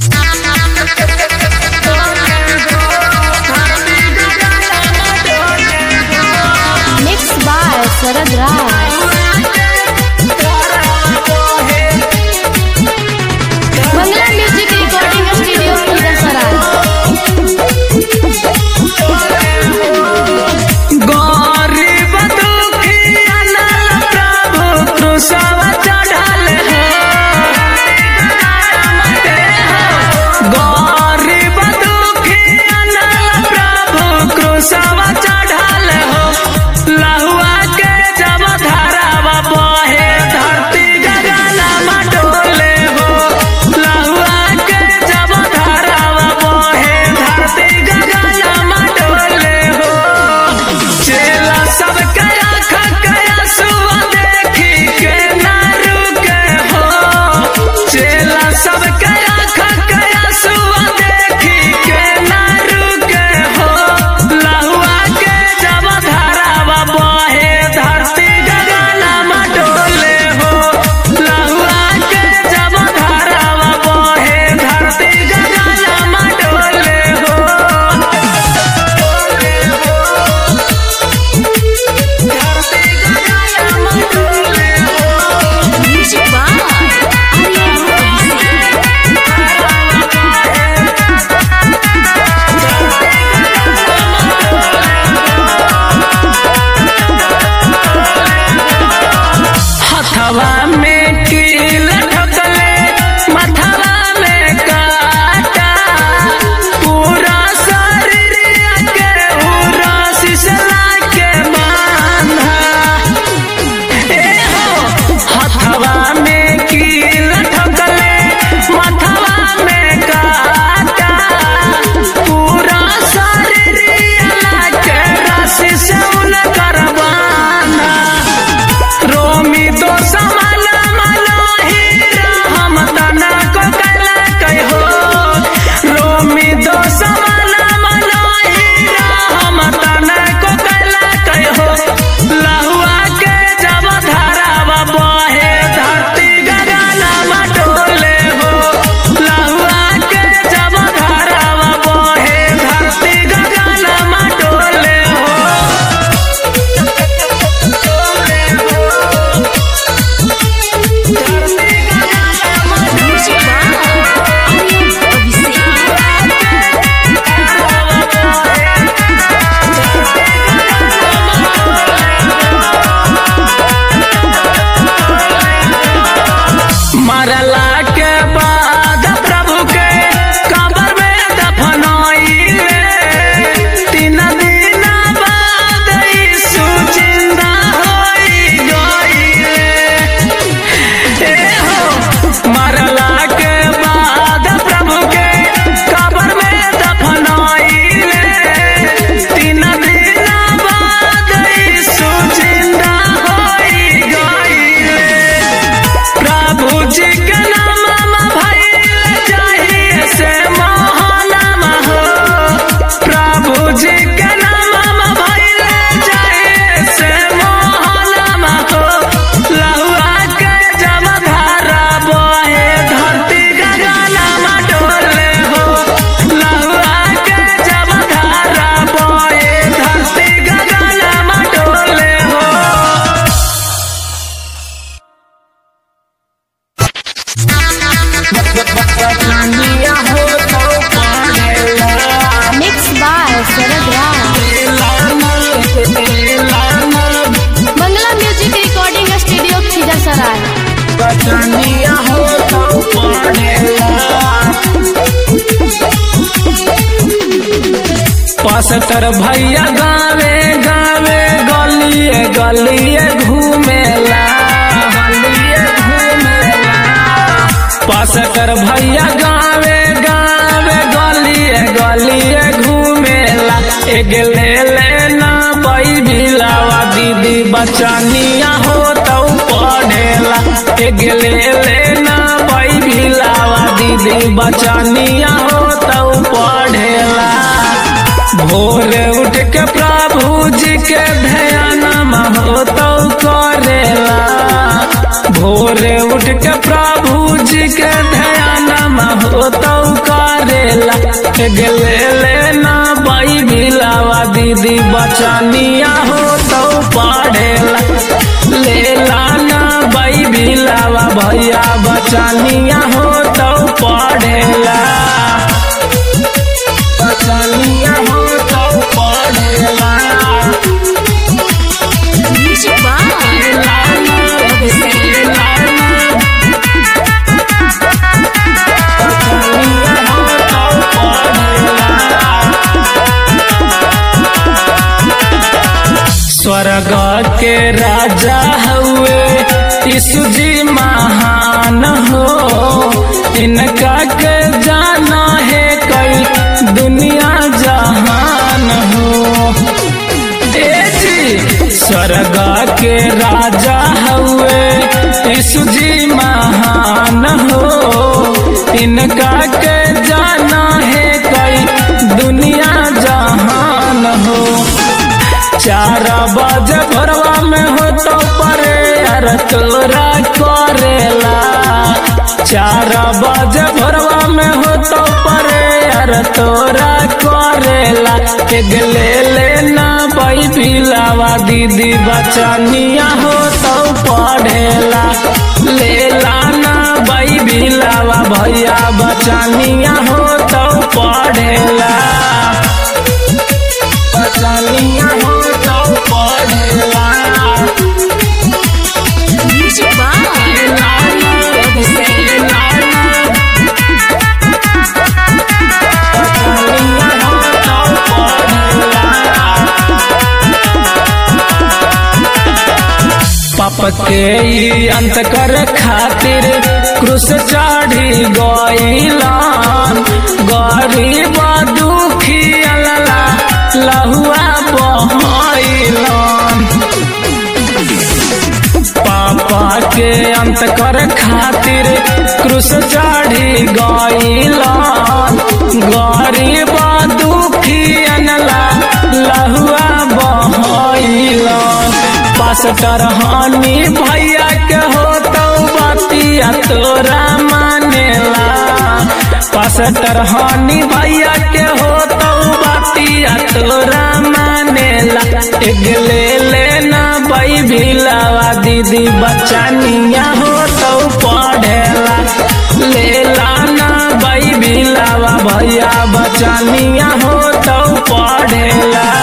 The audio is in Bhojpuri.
शरद Raj Mangala music recording studio Khirsarai गरीब दुखिया नल प्रभु क्रूसवा चढ़ल है गरीब दुखिया नल प्रभु क्रूसवा चढ़ल हो लहुआ के जब धरावा बहे धरती गगनमा डोले हो लहुआ के जब धरावा बहे धरती गगनमा डोले हो चेला सब कया खकया सुआ देखी के ना रुके हो चेला सब कया खकया सुआ देखी के ना रुके हो लहुआ के जब धरावा बहे धरती गगनमा डोले हो लहुआ के जब धरावा बहे धरती गगनमा डोले हो म्यूजिक बाय हथवा में कील ठोकले मथवा में काटा पूरा शरीर के पूरा सिसला के बांधा ए हो हथवा में कील ठोकले मथवा में काटा पूरा शरीर के रस्सी से उनकर बांधा रोमी तो समल मलो हीरा हम तना को कला कहो रोमी तो समल मलो हीरा हम तना को कला कहो लहुआ के जब धरावा बहे धरती गगना मटोले हो लहुआ के जब धरावा बहे धरती गगना मटोले हो म्यूजिक बाय अभिषेक मरला के बाद प्रभु के कबर में दफनाइले तीन दिन बाद यीशु जिंदा होई गइले ए हो मरला के बाद प्रभु के कबर में दफनाइले तीन दिन बाद यीशु जिंदा होई गइले प्रभु जी के नाम भइल चाहिए से महानाम हो प्रभु जी के नाम भइल चाहिए से महानाम हो लहुआ के जब धारा बहे धरती गगनमा डोले हो लहुआ के जब धारा बहे धरती गगनमा डोले हो mix by Sharad Raj Mangala music recording studio Khirsarai pastor भैया गावे गावे गलिए गलिए घूमेला गलिए घूमेला पास्टर भैया गावे गावे गलिए गलिए घूमेला एक ले लेना बई भिलावा दीदी बचनिया हो तो पढ़ेला एक ले लेना बई भिलावा दीदी बचनिया हो तो पढ़ेला भोर उठ के प्रभु जी के ध्यान हो तो करेला भोर उठ के प्रभु जी के ध्यान हो तो गेले लेना बाई बिलावा दीदी बचनिया हो तो पढ़ेला ले लाना बाई बिलावा भैया बचनिया हो तो पढ़ेला बचनिया हो तो पढ़ेला Music by स्वर्ग के राजा हुए यीशु जी महान हो इनका के जाना है कई दुनिया जहान हो ए जी स्वर्ग के राजा हुए यीशु जी महान हो इनका के जाना है कई दुनिया जहान हो चार बजे भोरवा में हो तो परे यार तोरा करेला चार बजे भोरवा में हो तो परे यार तोरा करेला एक ले लेना बाई बिलावा दीदी बचनिया हो तो पढ़ेला ले लाना बाई बिलावा भैया बचनिया हो तो पढ़ेला बचनिया हो तो पढ़ेला Music by पाप के ई अंत कर खातिर क्रूस चढ़ी गईलान गरीब दुखी अल्ला लहुआ बहैलान पापा के अंत कर खातिर क्रूस चढ़ी गईलान गरीब दुखी अनला लहुआ बहैलान पास्टर हानि भैया के हो तो बतिया तोरा मानेला पास्टर हानि भैया के हो तो बतिया तोरा मानेला एक ले लेना बाई भिलावा दीदी बचनिया हो तो पढ़ेला ले लाना बाई भिलावा भैया बचनिया हो तो पढ़ेला